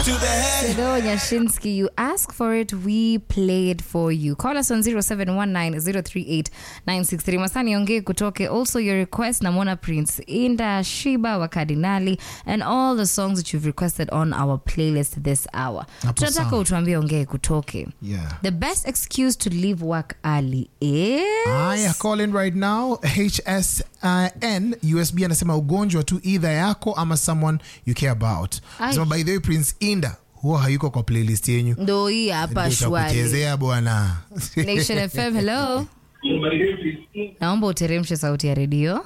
to the head. Hello, Nyashinsky. You ask for it, we play it for you. Call us on 0719-038-963. Masani Onge Kutoke. Also, your request, Namona Prince, Inda, Shiba, wa Kardinali, and all the songs that you've requested on our playlist this hour. Hapo Tunataka sawa. utuambie Onge Kutoke. Yeah. The best excuse to leave work early is... Haya, call in right now. HSN USB anasema ugonjwa tu either yako ama someone you care about. Ai. Anasema by the way Prince Inda huwa hayuko kwa playlist yenyu. Ndo hii hapa Ndio shwari. itakuchezea bwana. Nation FM, hello. Naomba uteremshe sauti ya redio.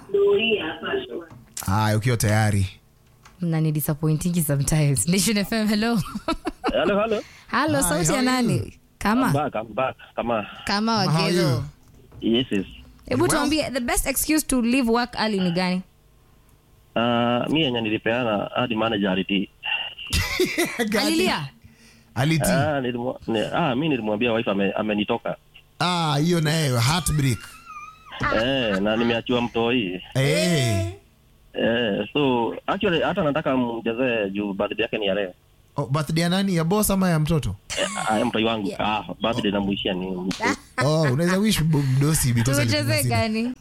Haya, ukiwa tayari. mnani disappointingi sometimes nation fm hello Hello, hello. halo Hi, sauti how ya are nani I'm kama back, I'm back. Kama, kama How are wagezo you? yes, yes. hebu Well- tuambie the best excuse to leave work early ni gani Uh, mi yenye nilipeana hadi manager aliti. alilia Aliti. Ah, nilimwa, ni, ah, mi nilimwambia wife ame, amenitoka. Ah, hiyo nayo heartbreak. Eh, na nimeachiwa mtoi. Eh. Eh, so actually hata nataka mjazee juu birthday yake ni ya leo. Oh, birthday ya nani? Ya boss ama ya mtoto? Eh, ah, ya mtoi wangu. Ah, birthday namuishia ni Oh, unaweza wish bu- mdosi because tumecheze alikuwa gani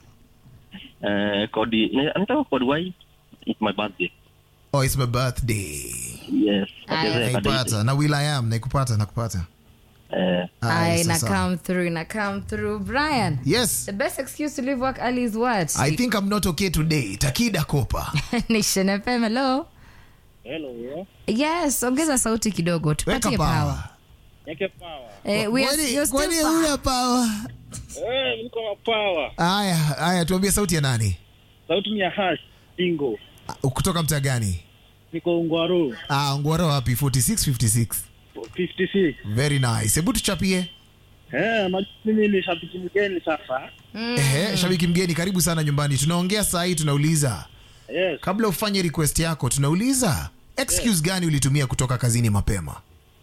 eh kodi ni- nataka kodi why it's my birthday. Oh, it's my birthday. Yes. Aya. Achezee kadeti. Naipata. Na will I am naikupata nakupata. Eh, Haya, ai na sasa. come through na come through brian Yes. the best excuse to leave work early is what I think I'm not okay today. Takida Kopa. nation fm hello Hello, yeah. yes ongeza sauti kidogo Weka tupatie power. power Yake power. eh, we are, Kwani- you're still kwani power. huna power? Eh, niko na power. Haya, haya tuambie sauti ya nani? Sauti ni ya hash. Bingo. Ah, Kutoka mtaa gani? Niko Ungwaru. Ah, Ngwara wapi? 46 56. 56. Very nice. Hebu tuchapie. Eh, na mimi ni shabiki mgeni sasa. Ehe, shabiki mgeni karibu sana nyumbani. Tunaongea saa hii tunauliza. Yes. Kabla ufanye request yako tunauliza excuse gani ulitumia kutoka kazini mapema?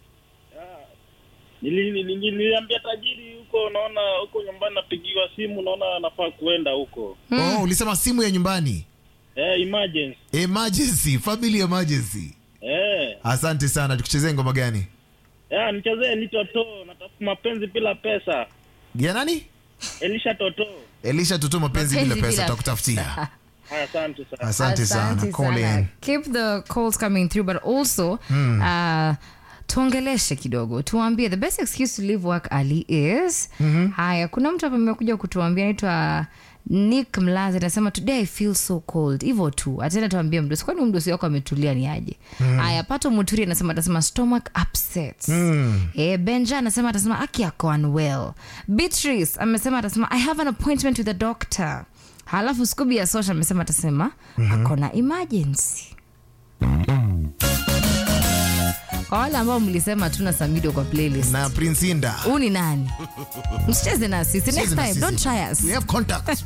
Nili- nili- Niliambia tajiri huko naona huko nyumbani napigiwa simu naona nafaa kuenda huko. Oh, ulisema simu ya nyumbani. Eh, emergency. Emergency, family emergency. Eh. Asante sana. Tukuchezee ngoma gani? Ya, nichezee ni Toto, natafuta mapenzi bila pesa. Ya nani? Elisha Toto. Elisha Tutu mapenzi bila Mapenzi pesa bila- takutafutia. Haya, asante sana. Asante sana. Asante Call sana. in. keep the calls coming through but also uh, tuongeleshe kidogo tuambie the best excuse to leave work early is haya kuna mtu hapa amekuja kutuambia anaitwa nick mlazi anasema today i feel so cold hivyo tu ataenda tuambie mdosi kwani huyu mdosi wako ametulia ni aje haya pato muturi anasema atasema stomach upset eh, benja anasema atasema aki ako unwell beatrice amesema atasema i have an appointment with a doctor halafu skubi ya sosha amesema atasema ako na emergency kwa wale ambao mlisema tuna samido kwa playlist Na Prince Inda. huu ni nani msicheze na sisi next Cheze na time sisi. don't try us We have contact.